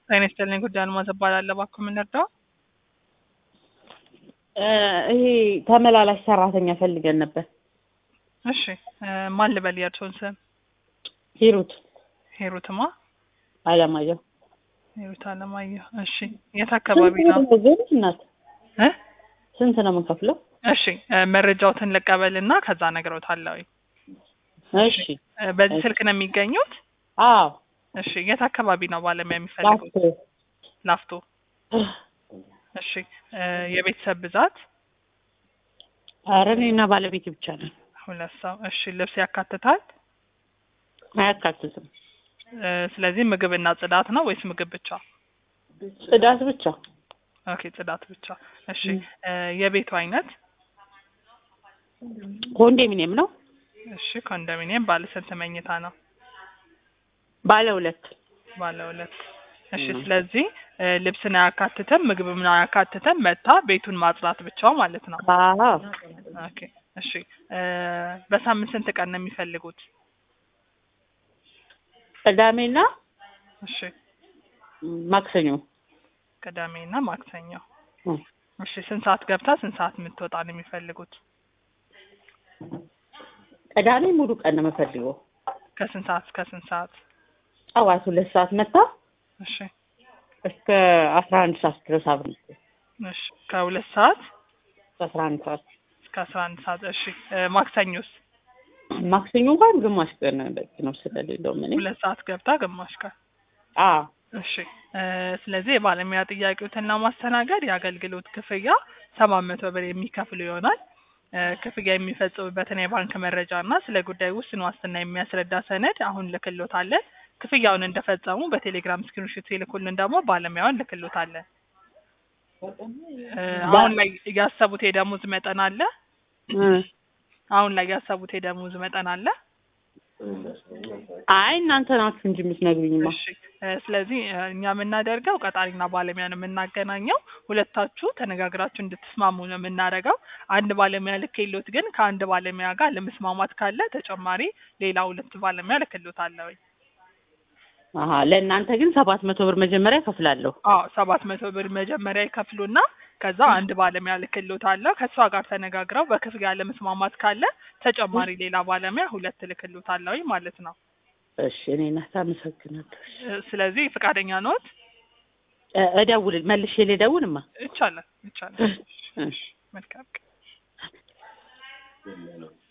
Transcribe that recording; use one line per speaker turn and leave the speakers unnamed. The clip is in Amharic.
ጤና ይስጥልኝ ጉዳይ አልማዝ እባላለሁ። እባክዎ ምን ልርዳው?
ይሄ ተመላላሽ ሰራተኛ ፈልገን ነበር።
እሺ እ ማን ልበል የእርስዎን ስም?
ሂሩት
ሂሩትማ
አለማየሁ።
ሂሩት አለማየሁ። እሺ የት አካባቢ ነው?
ስንት ግን እናት
እ
ስንት ነው የምንከፍለው?
እሺ እ መረጃዎትን ልቀበልና ከዛ እነግረውታለሁ።
እሺ
እ በዚህ ስልክ ነው የሚገኙት?
አዎ
እሺ የት አካባቢ ነው ባለሙያ የሚፈልጉት?
ላፍቶ
ላፍቶ። እሺ እ የቤተሰብ ብዛት
ኧረ እኔና ባለቤቴ ብቻ ነን።
ሁለት ሰው። እሺ ልብስ ያካትታል?
አያካትትም።
እ ስለዚህ ምግብና ጽዳት ነው ወይስ ምግብ ብቻ?
ጽዳት ብቻ።
ኦኬ ጽዳት ብቻ። እሺ እ የቤቱ አይነት?
ኮንዶሚኒየም ነው።
እሺ ኮንዶሚኒየም ባለ ስንት መኝታ ነው?
ባለ ሁለት
ባለ ሁለት። እሺ
ም።
ስለዚህ እ ልብስን አያካትትም፣ ምግብም አያካትትም። መታ ቤቱን ማጽዳት ብቻ ማለት ነው።
አዎ
ኦኬ እሺ እ በሳምንት ስንት ቀን ነው የሚፈልጉት?
ቅዳሜና
እሺ
ማክሰኞ
ቅዳሜና ማክሰኞ።
እ
እሺ ስንት ሰዓት ገብታ ስንት ሰዓት የምትወጣ ነው የሚፈልጉት?
ቅዳሜ ሙሉ ቀን ነው የምፈልገው።
ከስንት ሰዓት እስከ ስንት ሰዓት?
ጠዋት ሁለት ሰዓት መታ
እሺ
እስከ አስራ አንድ ሰዓት ድረስ አብረን
እሺ ከሁለት ሰዓት
እስከ አስራ አንድ ሰዓት
እስከ አስራ አንድ ሰዓት። እሺ እ ማክሰኞስ?
ማክሰኞ እንኳን ግማሽ ቀን በቂ ነው ስለሌለው ምን
ሁለት ሰዓት ገብታ ግማሽ ቀን።
አዎ
እሺ እ ስለዚህ የባለሙያ ጥያቄዎትን ለማስተናገድ የአገልግሎት ክፍያ ሰባት መቶ ብር የሚከፍሉ ይሆናል። እ ክፍያ የሚፈጽሙበትን የባንክ መረጃ እና ስለ ጉዳዩ ውስን ዋስትና የሚያስረዳ ሰነድ አሁን ልክሎታለን። ክፍያውን እንደፈጸሙ በቴሌግራም ስክሪንሾት ይልኩልን ደግሞ ባለሙያውን ልክሎታለን። እ አሁን ላይ ያሰቡት የደሞዝ መጠን አለ?
እ
አሁን ላይ ያሰቡት የደሞዝ መጠን አለ?
አይ እናንተ ናችሁ እንጂ የምትነግሩኝማ።
እሺ እ ስለዚህ እ እኛ የምናደርገው ቀጣሪና ባለሙያ ነው የምናገናኘው። ሁለታችሁ ተነጋግራችሁ እንድትስማሙ ነው የምናደርገው። አንድ ባለሙያ ልክሎት ግን ከአንድ ባለሙያ ጋር ለመስማማት ካለ ተጨማሪ ሌላ ሁለት ባለሙያ ልክሎታለሁ።
አሀ ለእናንተ ግን ሰባት መቶ ብር መጀመሪያ እከፍላለሁ።
አዎ ሰባት መቶ ብር መጀመሪያ ይከፍሉና ከዛ አንድ ባለሙያ ልክሎታለሁ። ከእሷ ጋር ተነጋግረው በክፍያ ለመስማማት ካለ ተጨማሪ ሌላ ባለሙያ ሁለት ልክሎታለሁ ማለት ነው።
እሺ እኔ እናት አመሰግናለሁ።
እ ስለዚህ ፈቃደኛ ነዎት?
እ እደውል መልሼ ልደውልማ።
ይቻላል ይቻላል።
እሺ
መልካም ቀን።